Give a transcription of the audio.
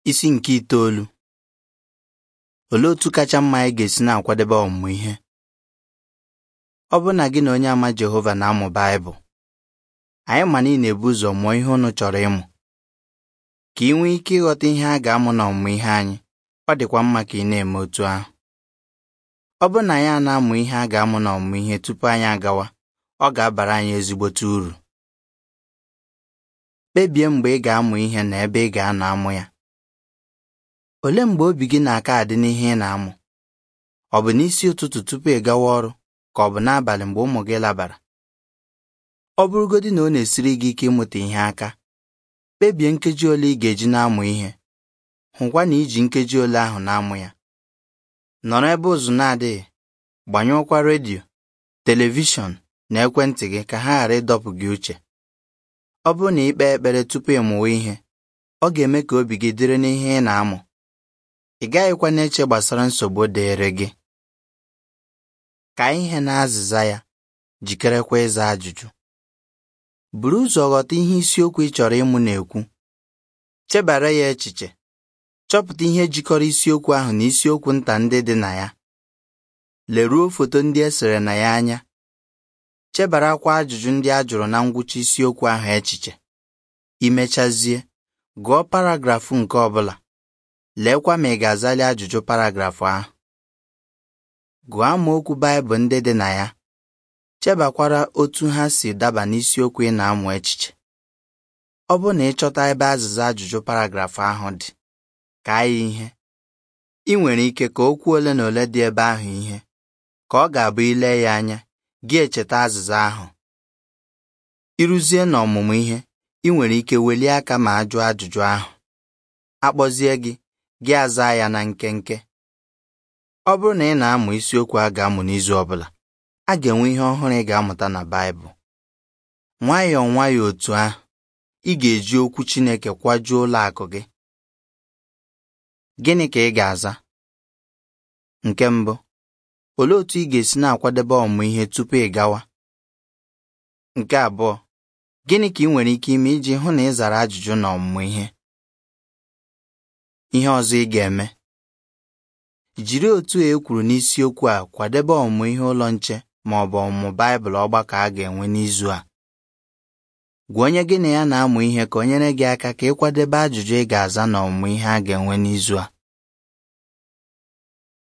Isi nke itoolu Olee otu kacha mma anyị ga-esi na-akwadebe ọmụmụ ihe? Ọ bụrụ na gị na onye ama Jehova na-amụ Baịbụl, anyị ma na ị na-ebu ụzọ mụọ ihe unu chọrọ ịmụ. Ka ị nwee ike ịghọta ihe a ga-amụ n'ọmụmụ ihe anyị, ọ dịkwa mma ka ị na-eme otu ahụ. Ọ bụrụ na anyị a na-amụ ihe a ga-amụ n'ọmụmụ ihe tupu anyị agawa, ọ ga-abara anyị ezigbote uru. Kpebie mgbe ị ga-amụ ihe na ebe ị ga-anọ amụ ya. Olee mgbe obi gị na-aka adị n'ihe ị na-amụ? Ọ bụ n'isi ụtụtụ tupu ị gawa ọrụ ka ọ bụ n'abalị mgbe ụmụ gị labara? Ọ bụrụgodị na ọ na-esiri gị ike ịmụta ihe aka, kpebie nkeji ole ị ga-eji na-amụ ihe. Hụkwa na iji nkeji ole ahụ na-amụ ya. Nọrọ ebe ụzụ na-adịghị, gbanyụọkwa redio, telivishọn na ekwentị gị ka ha ghara ịdọpụ gị uche. Ọ bụrụ na ị kpee ekpere tupu ị mụwa ihe, ọ ga-eme ka obi gị dịrị n'ihe ị na-amụ. Ị gaghịkwa na-eche gbasara nsogbu dịịrị gị. Ka ihe na azịza ya, jikerekwa ịza ajụjụ. Buru ụzọ ghọta ihe isiokwu ị chọrọ ịmụ na-ekwu. Chebara ya echiche. Chọpụta ihe jikọrọ isiokwu ahụ na isiokwu nta ndị dị na ya. Leruo foto ndị e sere na ya anya. Chebarakwa ajụjụ ndị a jụrụ na ngwụcha isiokwu ahụ echiche. I mechazie, gụọ paragrafụ nke ọ bụla. Leekwa ma ị ga-azali ajụjụ paragrafụ ahụ. Gụọ amaokwu Baịbụl ndị dị na ya. Chebakwara otu ha si daba n'isiokwu ị na-amụ echiche. Ọ bụrụ na ị chọta ebe azịza ajụjụ paragrafụ ahụ dị, kaa ya ihe. Ị nwere ike ka okwu ole na ole dị ebe ahụ ihe, ka ọ ga-abụ ile ya anya, gị echeta azịza ahụ. Ịrụzie n'ọmụmụ ihe, ị nwere ike welie aka ma a jụọ ajụjụ ahụ. Akpọzie gị, gị aza ya na nkenke. Ọ bụrụ na ị na-amụ isiokwu a ga-amụ n'izu ọ bụla, a ga-enwe ihe ọhụrụ ị ga-amụta na Baịbụl. Nwayọọ nwayọọ otu ahụ, ị ga-eji okwu Chineke kwajuo ụlọ akụ gị. Gịnị ka ị ga-aza? Nke mbụ, olee otu ị ga-esi na-akwadebe ọmụmụ ihe tupu ị gawa? Nke abụọ, gịnị ka ị nwere ike ime iji hụ na ị zara ajụjụ n'ọmụmụ ihe? Ihe ọzọ ị ga-eme jiri otu e kwuru n'isiokwu a kwadebe ọmụmụ ihe ụlọ nche ma ọ bụ ọmụmụ Baịbụl ọgbakọ a ga-enwe n'izu a. Gwa onye gị na ya na-amụ ihe ka o nyere gị aka ka ị kwadebe ajụjụ ị ga-aza n'ọmụmụ ihe a ga-enwe n'izu a.